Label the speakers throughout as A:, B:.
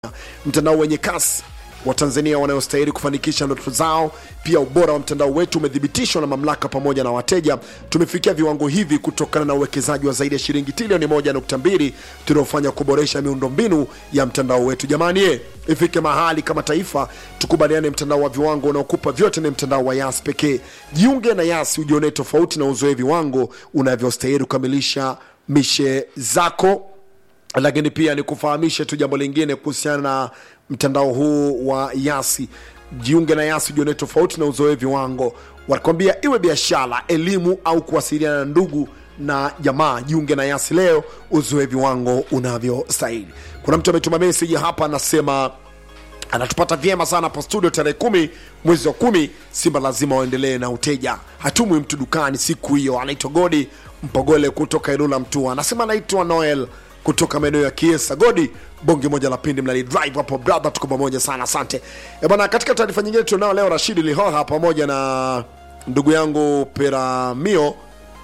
A: mtandao wenye kasi wa Tanzania wanayostahili kufanikisha ndoto zao. Pia ubora wa mtandao wetu umethibitishwa na mamlaka pamoja na wateja. Tumefikia viwango hivi kutokana na uwekezaji wa zaidi ya shilingi trilioni 1.2 tuliofanya kuboresha miundombinu ya mtandao wetu. Jamani ye, ifike mahali kama taifa tukubaliane, mtandao wa viwango unaokupa vyote ni mtandao wa Yas pekee. Jiunge na Yas ujionee tofauti na uzoe viwango unavyostahili kukamilisha mishe zako lakini pia ni kufahamishe tu jambo lingine kuhusiana na mtandao huu wa Yasi. Jiunge na Yasi ujione tofauti na uzoe viwango. Wanakwambia iwe biashara, elimu au kuwasiliana na ndugu na jamaa, jiunge na Yasi leo uzoe viwango unavyostahili. Kuna mtu ametuma meseji hapa anasema anatupata vyema sana hapa studio tarehe kumi mwezi wa kumi. Simba lazima waendelee na uteja, hatumwi mtu dukani siku hiyo. Anaitwa Godi Mpogole kutoka Ilula Mtua, anasema anaitwa Noel kutoka maeneo ya Kiesa. Godi bonge moja la pindi mnali drive hapo brother, tuko pamoja sana, asante e bwana. Katika taarifa nyingine tunao leo Rashidi Lihoha pamoja na ndugu yangu Peramio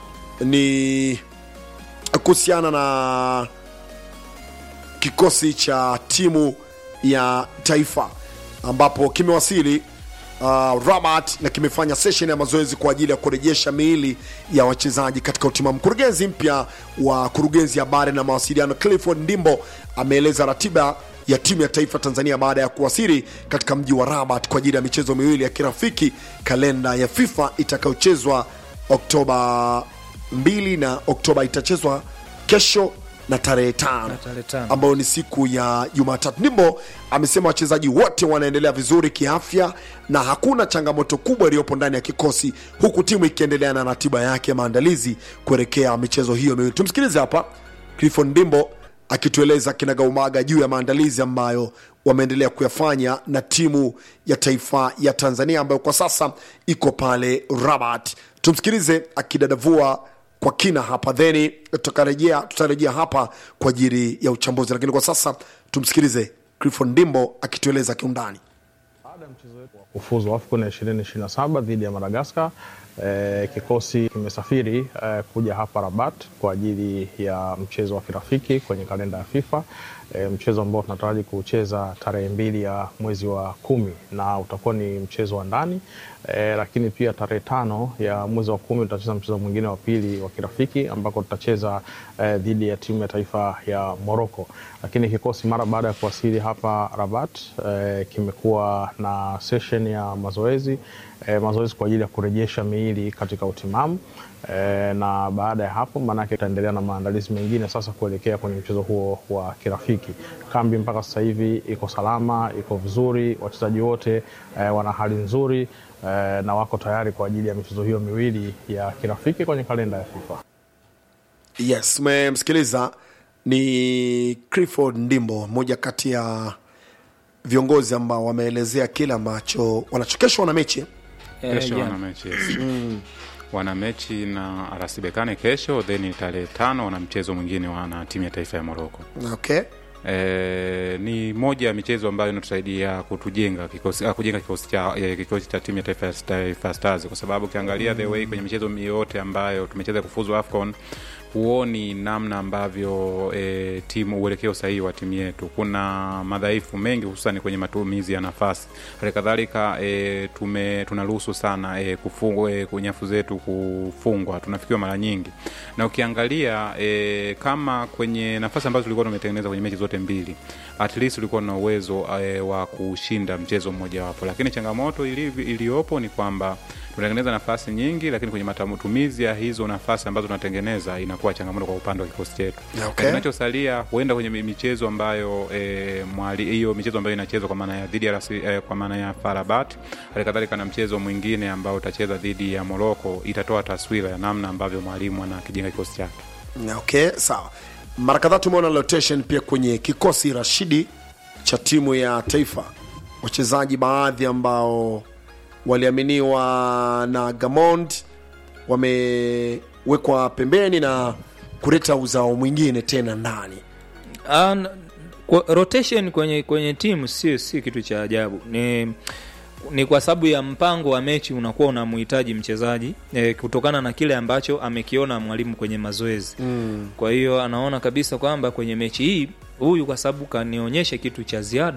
A: ni kuhusiana na kikosi cha timu ya taifa ambapo kimewasili uh, Rabat na kimefanya session ya mazoezi kwa ajili ya kurejesha miili ya wachezaji katika utimamu. Mkurugenzi mpya wa kurugenzi ya habari na mawasiliano Clifford Ndimbo ameeleza ratiba ya timu ya taifa Tanzania baada ya kuwasili katika mji wa Rabat kwa ajili ya michezo miwili ya kirafiki, kalenda ya FIFA itakayochezwa Oktoba 2 na Oktoba itachezwa kesho na tarehe tano
B: tarehe tano.
A: ambayo ni siku ya Jumatatu. Ndimbo amesema wachezaji wote wanaendelea vizuri kiafya na hakuna changamoto kubwa iliyopo ndani ya kikosi, huku timu ikiendelea na ratiba yake ya maandalizi kuelekea michezo hiyo miwili. Tumsikilize hapa Clifford Ndimbo akitueleza kinagaumaga juu ya maandalizi ambayo wameendelea kuyafanya na timu ya taifa ya Tanzania ambayo kwa sasa iko pale Rabat. Tumsikilize akidadavua kwa kina hapa theni tutarejea tutarejea hapa kwa ajili ya uchambuzi, lakini kwa sasa tumsikilize Clifford Ndimbo akitueleza kiundani.
C: Baada ya mchezo wetu wa kufuzu AFCON ya 2027 dhidi ya Madagaskar, eh, kikosi kimesafiri eh, kuja hapa Rabat kwa ajili ya mchezo wa kirafiki kwenye kalenda ya FIFA eh, mchezo ambao tunataraji kucheza tarehe mbili ya mwezi wa kumi na utakuwa ni mchezo wa ndani eh, lakini pia tarehe tano ya mwezi wa kumi tutacheza mchezo mwingine wa pili wa kirafiki ambako tutacheza eh, dhidi ya timu ya taifa ya Morocco. Lakini kikosi mara baada ya kuwasili hapa Rabat eh, kimekuwa na session ya mazoezi eh, mazoezi kwa ajili ya kurejesha miili katika utimamu eh, na baada ya hapo maanake tutaendelea na maandalizi mengine sasa kuelekea kwenye mchezo huo wa kirafiki. Kambi mpaka sasa hivi iko salama, iko vizuri, wachezaji wote eh, wana hali nzuri eh, na wako tayari kwa ajili ya michezo hiyo miwili ya kirafiki kwenye kalenda ya FIFA.
A: Yes, umemsikiliza ni Clifford Ndimbo, mmoja kati ya viongozi ambao wameelezea kile ambacho wanachokeshwa na mechi
B: Eh,
D: kesho
B: jana.
D: wana mechi yes. wana mechi na RS Berkane kesho, then tarehe tano wana mchezo mwingine wana timu ya taifa ya Morocco.
A: okay.
D: E, ni moja ya michezo ambayo inatusaidia kutujenga kikosi, ah, kujenga kikosi cha eh, kikosi cha timu ya taifa ya Taifa Stars, kwa sababu ukiangalia the way kwenye michezo yote ambayo tumecheza kufuzu AFCON huoni namna ambavyo e, timu uelekeo sahihi wa timu yetu. Kuna madhaifu mengi hususan kwenye matumizi ya nafasi. Hali kadhalika e, tume tunaruhusu sana e, kufungwa e, kunyafu zetu kufungwa, tunafikiwa mara nyingi, na ukiangalia e, kama kwenye nafasi ambazo tulikuwa tumetengeneza kwenye mechi zote mbili, at least ulikuwa na uwezo e, wa kushinda mchezo mmojawapo, lakini changamoto ili- iliyopo ni kwamba tunatengeneza nafasi nyingi, lakini kwenye matumizi ya hizo nafasi ambazo tunatengeneza inakuwa changamoto kwa upande wa kikosi chetu.
A: Okay.
D: Na Kinachosalia huenda kwenye mi- michezo ambayo e, mwali hiyo michezo ambayo inachezwa kwa maana ya dhidi ya rasi, e, kwa maana ya Farabat, hali kadhalika na mchezo mwingine ambao utacheza dhidi ya Morocco, itatoa taswira ya namna ambavyo mwalimu anakijenga kikosi chake.
A: Okay, sawa. Mara kadhaa tumeona rotation pia kwenye kikosi Rashidi cha timu ya taifa, wachezaji baadhi ambao waliaminiwa na Gamond wamewekwa pembeni na kuleta uzao mwingine tena ndani.
B: Ah, n- kwa- rotation kwenye kwenye timu si si kitu cha ajabu ni ni kwa sababu ya mpango wa mechi unakuwa unamhitaji mchezaji e, kutokana na kile ambacho amekiona mwalimu kwenye mazoezi mm. kwa hiyo anaona kabisa kwamba kwenye mechi hii huyu kwa sababu kanionyesha kitu cha ziada